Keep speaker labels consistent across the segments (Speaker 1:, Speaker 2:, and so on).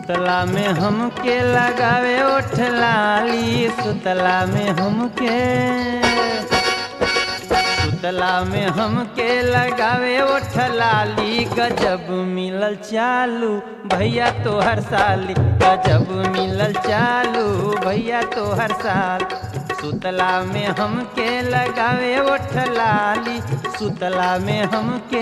Speaker 1: सुतला में हमके लगावे ओठ लाली सुतला में हमके सुतला में हमके लगावे ओठ लाली गजब मिलल चालू भैया तो हर साली गजब मिलल चालू भैया तो हर साल सुतला में हमके लगावे ओठ लाली सुतला में हमके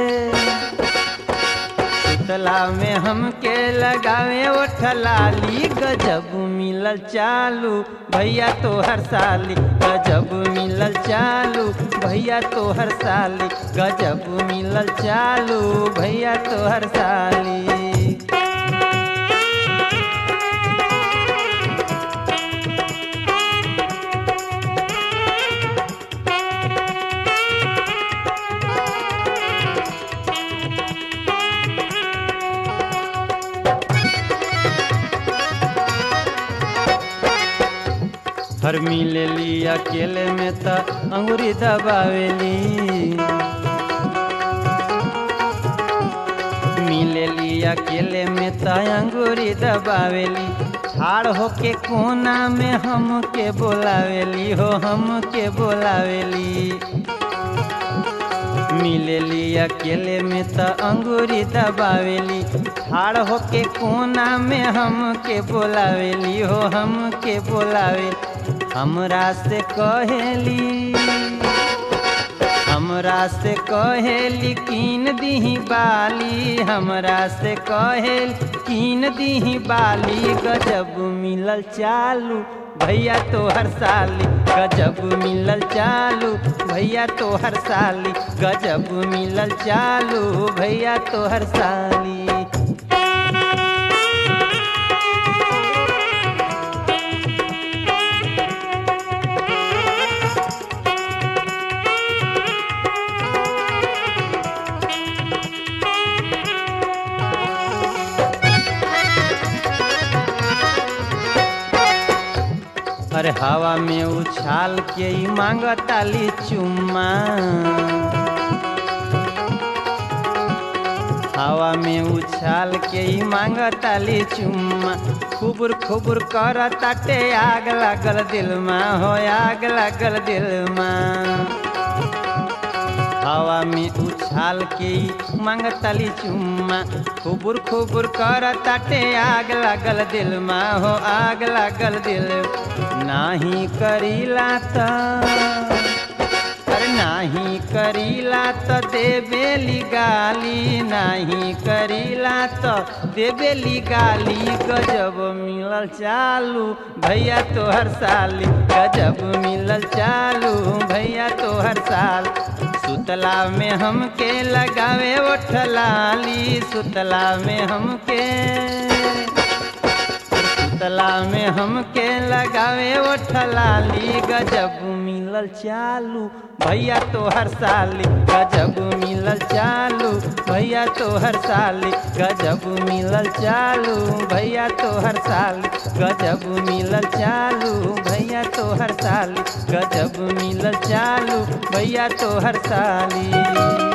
Speaker 1: सुतला में हमके लगावे ओठ लाली गजब मिलल चालू भैया तो हर साली गजब मिलल चालू भैया तो हर साली गजब मिलल चालू भैया तो हर साली हर मिले ली अकेले में त अंगुरी दबावेली मिले ली अकेले में त अंगुरी दबावेली ठाड़ होके कोना में हमके बोलावेली हो हमके बोलावेली मिलेली अकेले में त अंगूरी दबावेली ठाड़ होके कोना में हमके बोलावेली हो हमके बोलावेली हमरा से कहेली हमरा से कहेली कीन दीही बाली हमरा से कहेल कीन दीही बाली गजब मिलल चालू भैया तो हर साली गजब मिलल चालू भैया तो हर साली गजब मिलल चालू भैया तो हर साली अरे हवा में उछाल के ही मांगताली चुम्मा हवा में उछाल के ही मांगताली चुम्मा खुबुर खुबुर कर ताटे आग लागल दिल में हो आग लागल दिल में हवा में उछाल के ही मांगताली चुम्मा खुबुर खुबुर कर ताटे आग लागल दिल में हो आग लागल दिल नाही करीला त अरे नाही करीला त देबेली गाली नाही करीला त देबेली गाली गजब मिलल चालू भैया तो हर साली गजब मिलल चालू भैया तो हर साल सुतला में हमके लगावे ओठ लाली सुतला में हमके सुतला में हमके लगावे ओठ लाली गजब मिलल चालू भैया तो हर साली गजब मिलल चालू भैया तो हर साली गजब मिलल चालू भैया तो हर साली गजब मिलल चालू भैया तो हर साली गजब मिलल चालू भैया तो हर साली